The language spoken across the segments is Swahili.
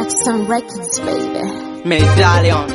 Some records, baby. Medallion.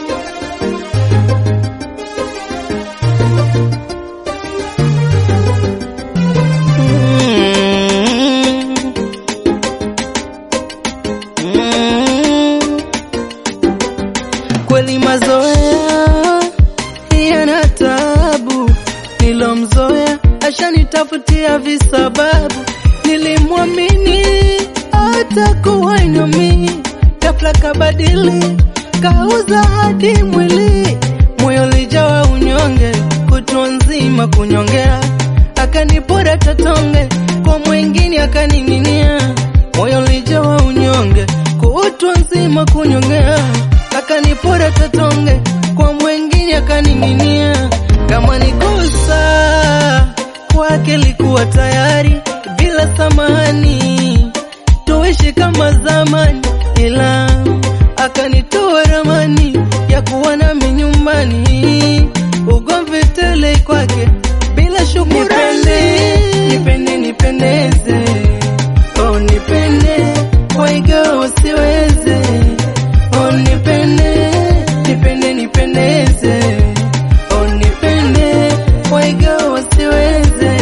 Kweli mazoea yana tabu, nilomzoea ashanitafutia visababu, nilimwamini atakuwa nami, ghafla kabadili, kauza hadi mwili, moyo lijawa unyonge, kutwa nzima kunyongea, akanipora tatonge, kwa mwingine akaning'inia, moyo lijawa unyonge, kutwa nzima kunyongea, akanipora tatonge, kwa mwingine akaning'inia, kama nikosa kwake likuwa tayari bila samani, tuishi kama zamani, ila akanitoa ramani ya kuwa nami nyumbani, ugomvi tele kwake bila shukurani. Nipende, nipendeze, oh nipende, waiga usiweze, oh nipende, nipende, nipendeze, oh nipende, waiga usiweze.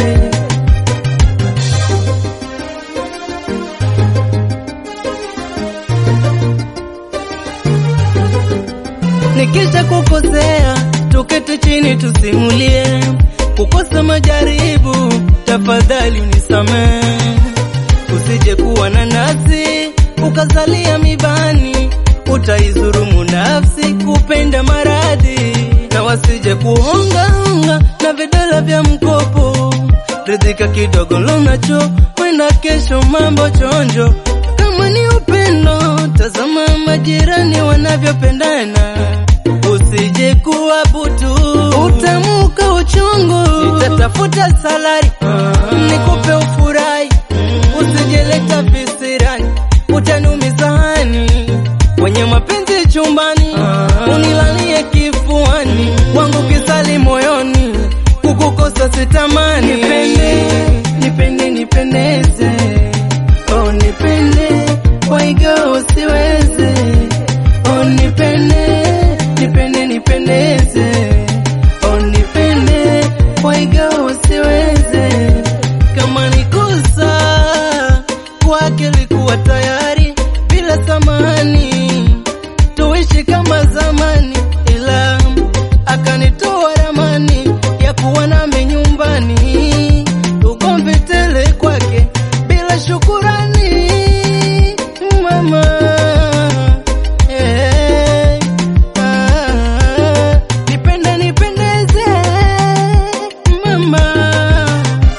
Nikisha kukosea, tuketi chini tusimulie. Kukosa majaribu, tafadhali unisamehe. Usije kuwa na nafsi ukazalia mibani, utaizurumu nafsi kupenda maradhi, na wasije kuongaonga na vidole vya mkopo. Ridhika kidogo lunacho, wenda kesho mambo chonjo. Kama ni upendo, tazama majirani wanavyopendana, usije kuwa butu, utamuka uchungu. Nitatafuta salari nikupe ufurahi, usijeleta visirani, utanumiza hani wenye mapenzi chumbani, unilalie kifuani, wangu kisali moyoni, kukukosa sitamani. Nipende, nipende, nipendeze, oh nipende, waiga usiweze, oh nipende, nipende, nipendeze, oh nipende, waiga usiweze, kama nikosa kwake likuwa tayari bila samani, tuishi kama zamani, ila akanitoa ramani ya kuwa nami nyumbani, ugomvi tele kwake bila shukurani, mama eh, ah, nipende nipendeze mama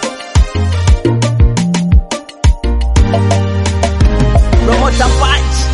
Promoter Punch